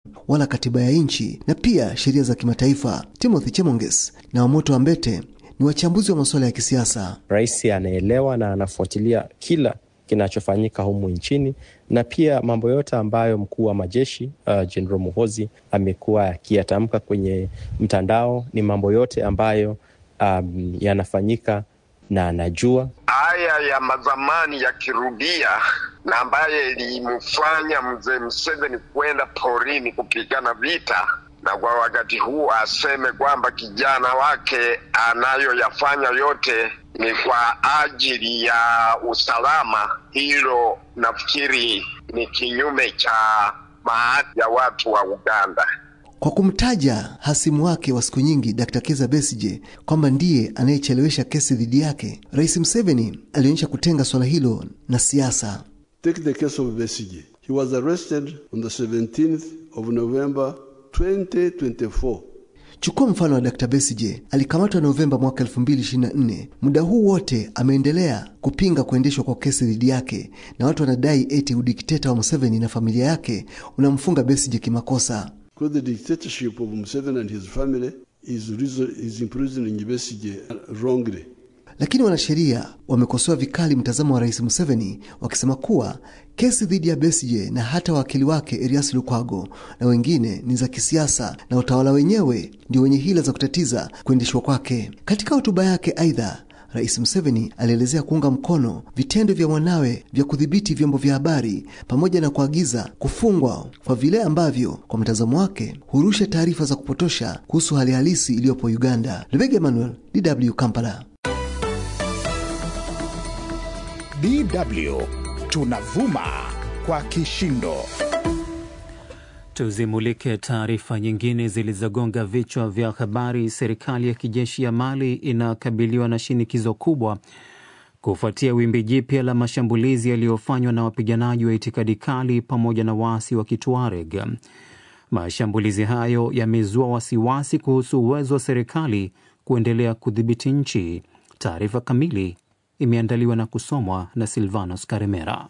wala katiba ya nchi na pia sheria za kimataifa. Timothy Chemonges na Wamoto Ambete ni wachambuzi wa masuala ya kisiasa. Rais anaelewa na anafuatilia kila kinachofanyika humu nchini na pia mambo yote ambayo mkuu wa majeshi Jenerali uh, Muhozi amekuwa akiyatamka kwenye mtandao. Ni mambo yote ambayo um, yanafanyika na anajua haya ya mazamani yakirudia, na ambaye ilimfanya mzee Museveni kwenda porini kupigana vita, na kwa wakati huu aseme kwamba kijana wake anayoyafanya yote ni kwa ajili ya usalama. Hilo nafikiri ni kinyume cha maadili ya watu wa Uganda. Kwa kumtaja hasimu wake wa siku nyingi Dr. Kizza Besigye kwamba ndiye anayechelewesha kesi dhidi yake, Rais Museveni alionyesha kutenga swala hilo na siasa. Take the case of Besigye. He was arrested on the 17th of November 2024. Chukua mfano wa Dr. Besigye alikamatwa Novemba mwaka 2024. Muda huu wote ameendelea kupinga kuendeshwa kwa kesi dhidi yake, na watu wanadai eti udikteta wa Museveni na familia yake unamfunga Besigye kimakosa. Because the dictatorship of Museveni and his family is, is imprisoning Besigye wrongly. Lakini wanasheria wamekosoa vikali mtazamo wa Rais Museveni wakisema kuwa kesi dhidi ya Besigye na hata wakili wake Erias Lukwago na wengine ni za kisiasa na utawala wenyewe ndio wenye hila za kutatiza kuendeshwa kwake. Katika hotuba yake, aidha Rais Museveni alielezea kuunga mkono vitendo vya mwanawe vya kudhibiti vyombo vya habari pamoja na kuagiza kufungwa kwa vile ambavyo kwa mtazamo wake hurusha taarifa za kupotosha kuhusu hali halisi iliyopo Uganda. Lebega Emmanuel, DW Kampala. DW tunavuma kwa kishindo. Tuzimulike taarifa nyingine zilizogonga vichwa vya habari. Serikali ya kijeshi ya Mali inakabiliwa na shinikizo kubwa kufuatia wimbi jipya la mashambulizi yaliyofanywa na wapiganaji wa itikadi kali pamoja na waasi wa Kituareg. Mashambulizi hayo yamezua wasiwasi kuhusu uwezo wa serikali kuendelea kudhibiti nchi. Taarifa kamili imeandaliwa na kusomwa na Silvanos Karemera.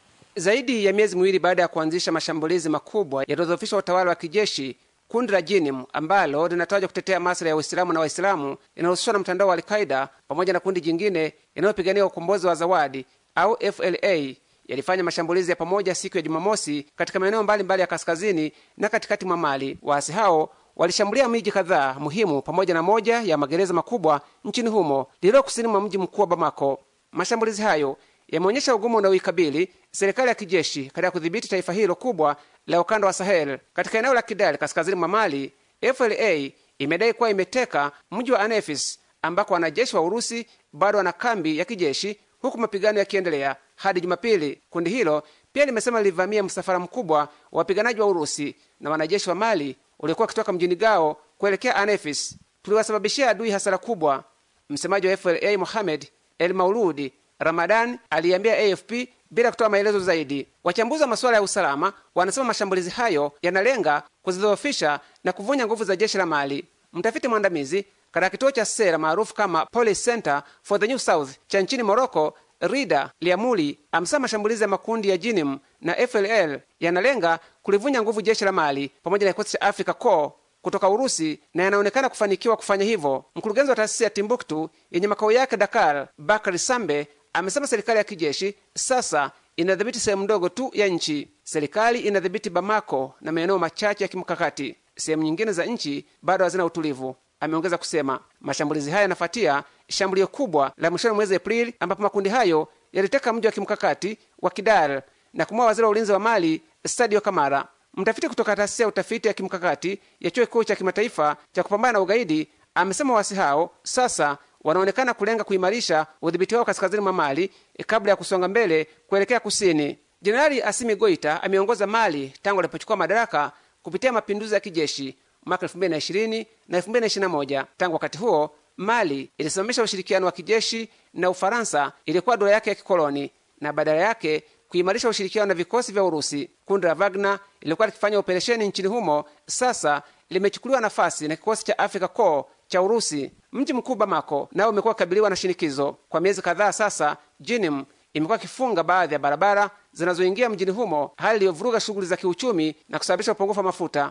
Zaidi ya miezi miwili baada ya kuanzisha mashambulizi makubwa yaliyodhoofisha utawala wa kijeshi, kundi la Jinim ambalo linatajwa kutetea maslahi ya Uislamu na Waislamu linahusishwa na mtandao wa Alqaida pamoja na kundi jingine linalopigania ukombozi wa Zawadi au FLA yalifanya mashambulizi ya pamoja siku ya Jumamosi katika maeneo mbalimbali ya kaskazini na katikati mwa Mali. Waasi hao walishambulia miji kadhaa muhimu pamoja na moja ya magereza makubwa nchini humo lililo kusini mwa mji mkuu wa Bamako. Mashambulizi hayo yameonyesha ugumu unaoikabili serikali ya kijeshi katika kudhibiti taifa hilo kubwa la ukanda wa Sahel. Katika eneo la Kidal kaskazini mwa Mali, FLA imedai kuwa imeteka mji wa Anefis ambako wanajeshi wa Urusi bado wana kambi ya kijeshi, huku mapigano yakiendelea hadi Jumapili. Kundi hilo pia limesema lilivamia msafara mkubwa wa wapiganaji wa Urusi na wanajeshi wa Mali uliokuwa wakitoka mjini Gao kuelekea Anefis. Tuliwasababishia adui hasara kubwa, msemaji wa FLA Mohamed El Mauludi Ramadan aliambia AFP bila kutoa maelezo zaidi. Wachambuzi wa masuala ya usalama wanasema mashambulizi hayo yanalenga kuzidhoofisha na kuvunja nguvu za jeshi la Mali. Mtafiti mwandamizi katika kituo cha sera maarufu kama Policy Center for the New South cha nchini Morocco, Rida Liamuli amesema mashambulizi ya makundi ya Jinim na FLL yanalenga kulivunja nguvu jeshi la Mali pamoja na kikosi cha Africa Corps kutoka Urusi na yanaonekana kufanikiwa kufanya hivyo. Mkurugenzi wa taasisi ya Timbuktu yenye makao yake Dakar, Bakari Sambe amesema serikali ya kijeshi sasa inadhibiti sehemu ndogo tu ya nchi. Serikali inadhibiti Bamako na maeneo machache ya kimkakati. Sehemu nyingine za nchi bado hazina utulivu. Ameongeza kusema mashambulizi haya yanafuatia shambulio kubwa la mwishoni mwezi Aprili, ambapo makundi hayo yaliteka mji wa kimkakati wa Kidal na kumua waziri wa ulinzi wa Mali Sadio Kamara. Mtafiti kutoka taasisi ya utafiti ya kimkakati ya chuo kikuu cha kimataifa cha kupambana na ugaidi amesema waasi hao sasa wanaonekana kulenga kuimarisha udhibiti wao kaskazini mwa Mali kabla ya kusonga mbele kuelekea kusini. Jenerali Asimi Goita ameongoza Mali tangu alipochukua madaraka kupitia mapinduzi ya kijeshi mwaka 2020 na 2021. Tangu wakati huo Mali ilisimamisha ushirikiano wa kijeshi na Ufaransa ilikuwa dola yake ya kikoloni na badala yake kuimarisha ushirikiano na vikosi vya Urusi. Kundi la Wagner lilikuwa likifanya operesheni nchini humo, sasa limechukuliwa nafasi na kikosi cha Africa Corps cha Urusi. Mji mkuu Bamako nao umekuwa ukikabiliwa na shinikizo kwa miezi kadhaa sasa. Jinim imekuwa ikifunga baadhi ya barabara zinazoingia mjini humo, hali iliyovuruga shughuli za kiuchumi na kusababisha upungufu wa mafuta.